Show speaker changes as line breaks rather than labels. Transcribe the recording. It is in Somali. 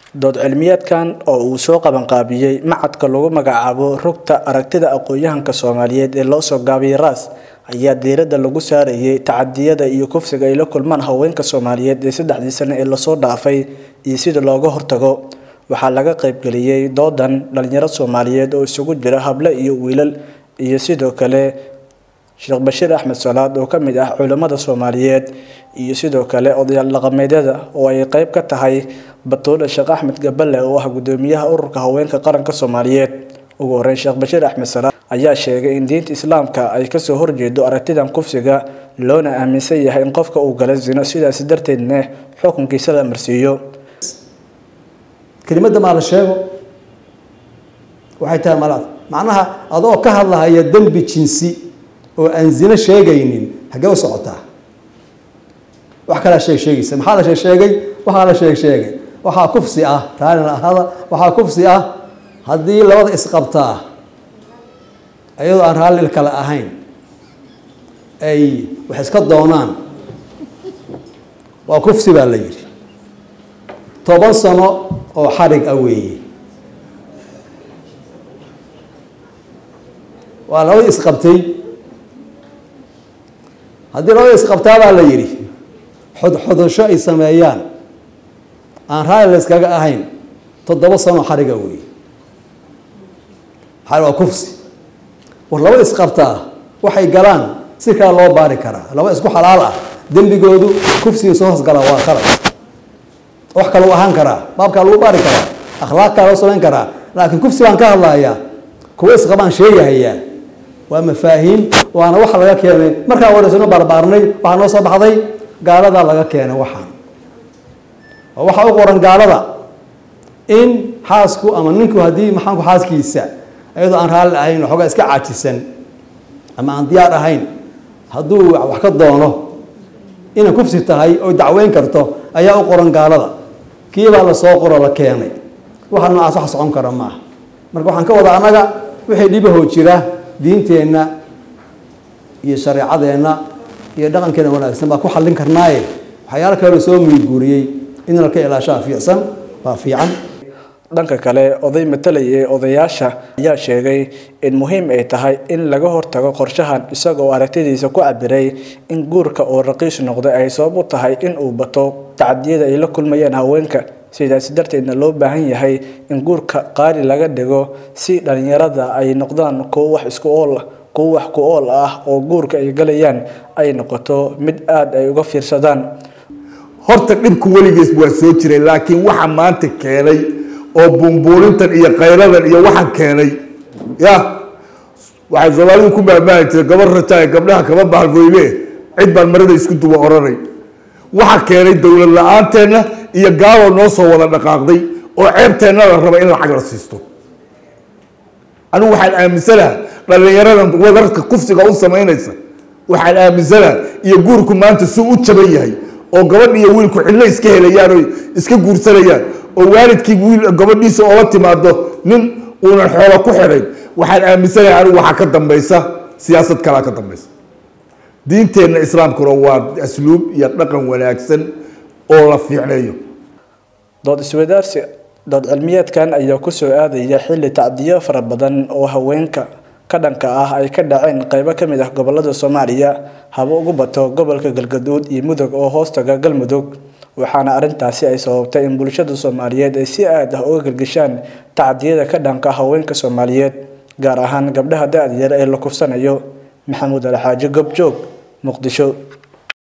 dood cilmiyeedkan oo uu soo qabanqaabiyey macadka lagu magacaabo rugta aragtida aqoon-yahanka soomaaliyeed ee loo soo gaabiyey ras ayaa diiradda lagu saarayay tacadiyada iyo kufsiga ay la kulmaan haweenka soomaaliyeed ee saddexdii sano ee lasoo dhaafay iyo sida looga hortago waxaa laga qaybgeliyey doodan dhalinyaro soomaaliyeed oo isugu jira hable iyo wiilal iyo sidoo kale sheekh bashiir axmed salaad oo ka mid ah culimmada soomaaliyeed iyo sidoo kale odayaal dhaqameedyada oo ay qeyb ka tahay batuule sheekh axmed gaballe oo ah gudoomiyaha ururka haweenka qaranka soomaaliyeed ugu horeyn sheekh bashiir axmed salaad ayaa sheegay in diinta islaamka ay kasoo horjeedo aragtidan kufsiga loona aaminsan yahay in qofka uu gala zino sidaasi darteedna xukunkiisa la marsiiyo
kelimadda maa la sheego waxay tahay malaad macnaha adoo ka hadlahaya dembi jinsi oo aan zino sheegaynin hagee u socotaa wax kalaa sheeg sheegaysa maxaa la sheeg sheegay waxaa la sheeg sheegay waxaa kufsi ah taalina ahada waxaa kufsi ah haddii labada isqabtaa iyadoo aan raalli kale ahayn ay wax iska doonaan waa kufsi baa la yidhi toban sano oo xarig ah weeye waa labadii isqabtay haddii labada isqabtaa baa la yidhi xodxodasho ay sameeyaan aan raalli la iskaga ahayn toddoba sano xariga weeye waa kufsi war laba isqabtaa waxay galaan si kale loo baari karaa laba isku xalaal ah dembigoodu kufsiga soo hoosgalaa waa khalad wax kale u ahaan karaa baabkaa lagu baari karaa akhlaaq kaa loo samayn karaa laakiin kufsi baan ka hadlayaa kuwa isqabaan sheegahayaa waa mafaahiim waana waxa laga keenay markaan wareysano baarbaarnay waxaa noo soo baxday gaaladaa laga keenay waxaan oo waxaa u qoran gaalada in xaasku ama ninku haddii maxaanku xaaskiisa iyadoo aan raalli ahayn waxoogaa iska caajisan ama aan diyaar ahayn hadduu wax ka doono inay kufsi tahay oo dacweyn karto ayaa u qoran gaalada kiibaa lasoo qoro la keenay waxa noocaas wax socon kara maaha marka waxaan ka wada annaga wixii dhibahoo jira diinteenna iyo shareecadeenna iyo dhaqankeena wanaagsan baa ku xallin karnaaye waxyaalo kale la soo miyiguuriyey in la ka ilaashaa fiicsan waa fiican
dhanka kale oday matalay ee odayaasha ayaa sheegay in muhiim ay tahay in laga hortago qorshahan isagoo aragtidiisa ku cabiray in guurka oo raqiis noqday ay sabab u tahay in uu bato tacadiyada ay la kulmayaan haweenka sidaasi darteedna loo baahan yahay in guurka qaali laga dhigo si dhalinyarada ay noqdaan kuwo wax isku ool kuwo wax ku ool ah oo guurka ay galayaan ay noqoto mid aada ay uga fiirsadaan
horta dhibku weligiis waa soo jiray laakiin waxa maanta keenay oo buunbuunintan iyo qayladan iyo waxaan keenay ya waxay soomaalidu ku maamaani jireen gabar rajaaye gabdhaha kama bahalfoyne cid baan marada isku duwa oranay waxa keenay dowlad la-aanteena iyo gaaloo noo soo wada dhaqaaqday oo ceebteenna la raba in lacag la siisto anigu waxaan aaminsanaha dhalinyaradan wadarka kufsiga u samaynaysa waxaan aaminsanaha iyo guurku maanta suu u jaban yahay oo gabadh iyo wiilku cidlo iska helayaan oo iska guursanayaan oo waalidkii wiil gabadhiisa oola timaado nin uunan xoola ku xidhayn waxaan aaminsanahay anigu waxaa ka dambaysa siyaasad kalaa ka dambaysa diinteenna islaamkuna waa asluub iyo dhaqan wanaagsan oo la fiicneeyo
dood iswadaarsi dood cilmiyeedkan ayaa kusoo aadaya xilli tacdiyo fara badan oo haweenka ka dhanka ah ay ka dhaceen qeybo ka mid ah gobolada soomaaliya haba ugu bato gobolka galgaduud iyo mudug oo hoostaga galmudug waxaana arrintaasi ay sababtay in bulshada soomaaliyeed ay si aad ah uga gelgeshaan tacdiyada ka dhanka haweenka soomaaliyeed gaar ahaan gabdhaha da-da yar ee la kufsanayo maxamuud alxaaji gobjoog muqdisho